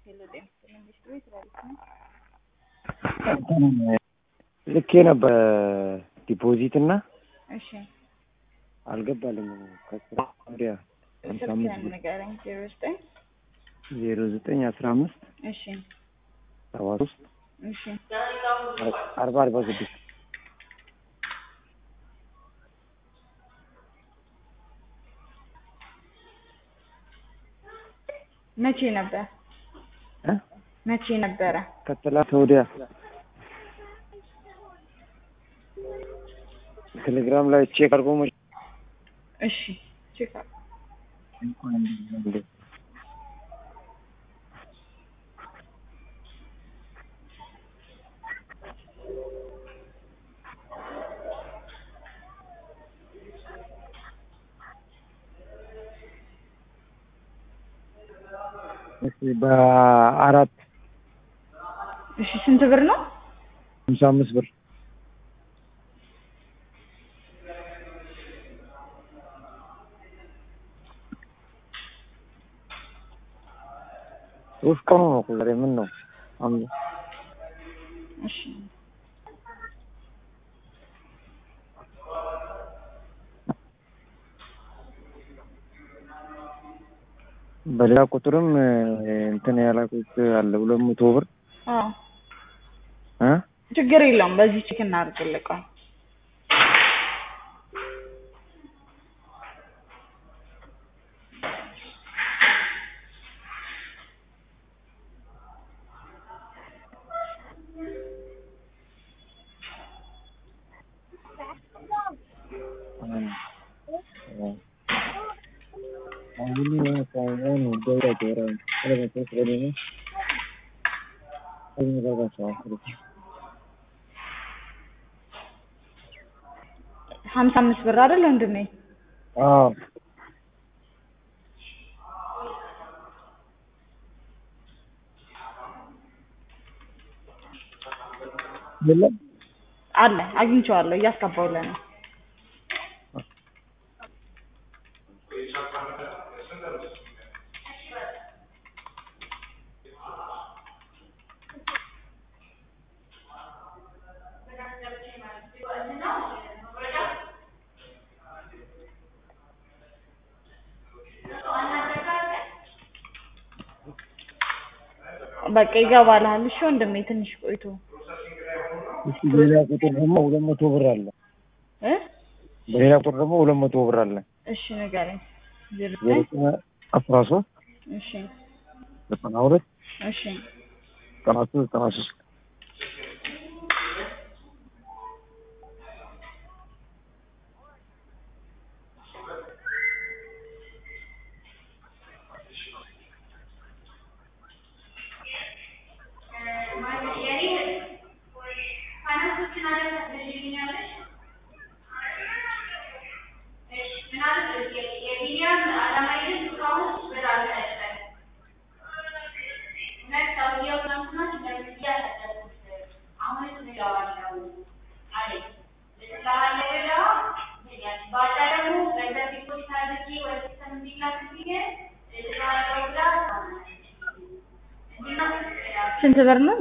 ሄሎ ጤና ይስጥልኝ ሚስትሩ ትላለች ነው። ልኬ ነበር ዲፖዚት እና እሺ አልገባልኝም። ከስራ ወዲያ ሀምሳ አምስት ስልክህን ብር ንገረኝ። ዜሮ ዘጠኝ ዜሮ ዘጠኝ አስራ አምስት እሺ ሰባ ሶስት እሺ አርባ አርባ ስድስት መቼ ነበር እ መቼ ነበረ? ከትላንት ወዲያ ቴሌግራም ላይ ቼክ አድርጎ መ እሺ ቼክ አድርግ። እሺ በአራት እሺ ስንት ብር ነው? ሀምሳ አምስት ብር ሶስት ቀኑ ነው እኮ ዛሬ ምን ነው አም- እሺ በሌላ ቁጥርም እ, እንትን ያላኩት አለ ሁለት መቶ ብር አዎ እ ችግር የለውም። በዚህ ቼክ እናድርግልህ። ቆይ ሀምሳ አምስት ብር አይደል ወንድሜ? አዎ የለም አለ አግኝቼዋለሁ። እያስገባሁልህ ነው። በቃ ይገባልሃል። እሺ ወንድሜ ትንሽ ቆይቶ እሺ ሌላ ቁጥር ደግሞ ሁለት መቶ ብር አለ እ በሌላ ቁጥር ደግሞ ሁለት መቶ ብር አለ እሺ ንገረኝ። ዜሮ ዜሮ ዘጠኝ ዘጠኝ አስራ ሶስት እሺ ዘጠና ሁለት እሺ ዘጠና ሶስት ዘጠና ሶስት ስንት ብር ነው?